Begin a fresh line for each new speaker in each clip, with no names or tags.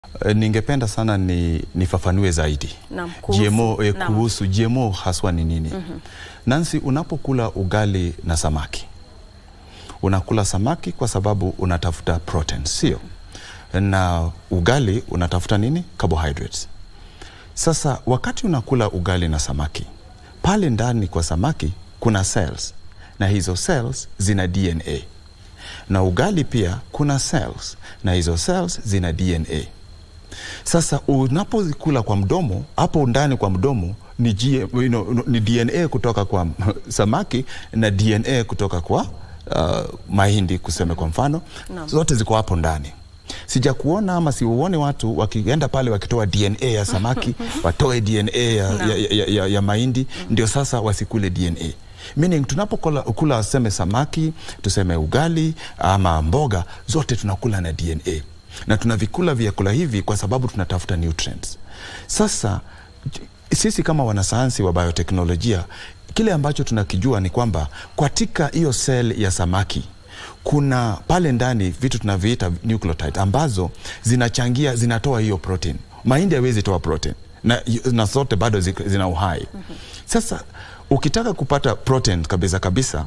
E, ningependa sana ni nifafanue zaidi
Naam, kuhusu-
GMO, e,
naam.
kuhusu GMO haswa ni nini? Nancy, unapokula ugali na samaki unakula samaki kwa sababu unatafuta protein, sio? Na ugali unatafuta nini? Carbohydrates. Sasa wakati unakula ugali na samaki, pale ndani kwa samaki kuna cells na hizo cells zina DNA, na ugali pia kuna cells na hizo cells zina DNA. Sasa unapozikula kwa mdomo, hapo ndani kwa mdomo ni, G, you know, ni DNA kutoka kwa samaki na DNA kutoka kwa uh, mahindi kuseme kwa mfano,
Naam.
zote ziko hapo ndani. Sija kuona ama siuone watu wakienda pale wakitoa DNA ya samaki watoe DNA ya, ya, ya, ya, ya mahindi ndio sasa wasikule DNA. Meaning tunapokula kula seme samaki, tuseme ugali ama mboga, zote tunakula na DNA na tunavikula vyakula hivi kwa sababu tunatafuta nutrients. Sasa j- sisi kama wanasayansi wa bioteknolojia, kile ambacho tunakijua ni kwamba katika hiyo cell ya samaki kuna pale ndani vitu tunaviita nucleotide ambazo zinachangia zinatoa hiyo protein. Mahindi haiwezi toa protein na, na zote bado zik- zina uhai. Sasa ukitaka kupata protein kabisa kabisa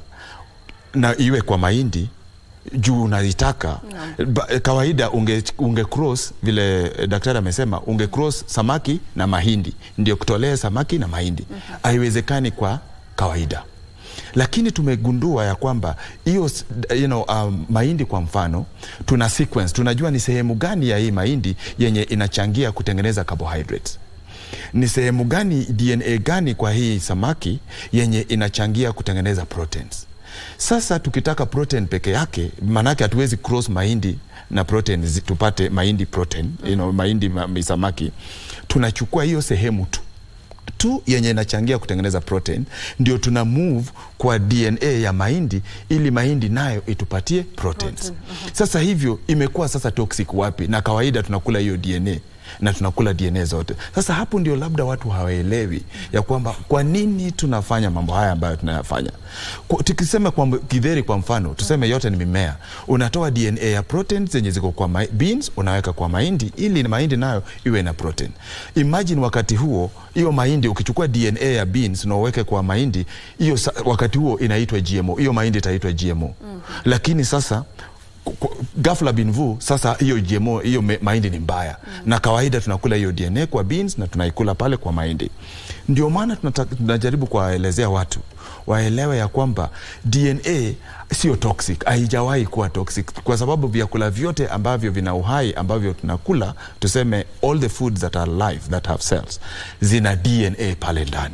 na iwe kwa mahindi juu unaitaka ba- kawaida unge, unge cross vile eh, daktari amesema unge cross samaki na mahindi ndio kutolee samaki na mahindi haiwezekani kwa kawaida lakini tumegundua ya kwamba hiyo s- you know, um, mahindi kwa mfano tuna sequence tunajua ni sehemu gani ya hii mahindi yenye inachangia kutengeneza carbohydrates ni sehemu gani DNA gani kwa hii samaki yenye inachangia kutengeneza proteins. Sasa tukitaka protein peke yake, maanake hatuwezi cross mahindi na protein zi- tupate mahindi protein, you know, mahindi ma, mi- samaki. Tunachukua hiyo sehemu tu tu yenye inachangia kutengeneza protein ndio tuna move kwa DNA ya mahindi ili mahindi nayo itupatie proteins. Sasa hivyo imekuwa sasa toxic wapi? Na kawaida tunakula hiyo DNA na tunakula DNA zote. Sasa hapo ndio labda watu hawaelewi ya kwamba kwa nini tunafanya mambo haya ambayo tunayafanya. Kwa- Tukisema kwa mb- githeri kwa mfano, tuseme yote ni mimea, unatoa DNA ya protein zenye ziko kwa ma- beans unaweka kwa mahindi ili mahindi nayo iwe na protein. Imagine wakati huo hiyo mahindi ukichukua DNA ya beans na uweke kwa mahindi, hiyo sa- wakati huo inaitwa GMO. Hiyo mahindi itaitwa GMO. Lakini sasa ku- ku- ghafla bin vu sasa hiyo GMO hiyo me- mahindi ni mbaya na kawaida tunakula hiyo DNA kwa beans na tunaikula pale kwa mahindi. Ndio maana tunata- tunajaribu kuwaelezea watu waelewe ya kwamba DNA sio toxic, haijawahi kuwa toxic kwa sababu vyakula vyote ambavyo vina uhai ambavyo tunakula, tuseme all the foods that are alive that have cells zina DNA pale ndani.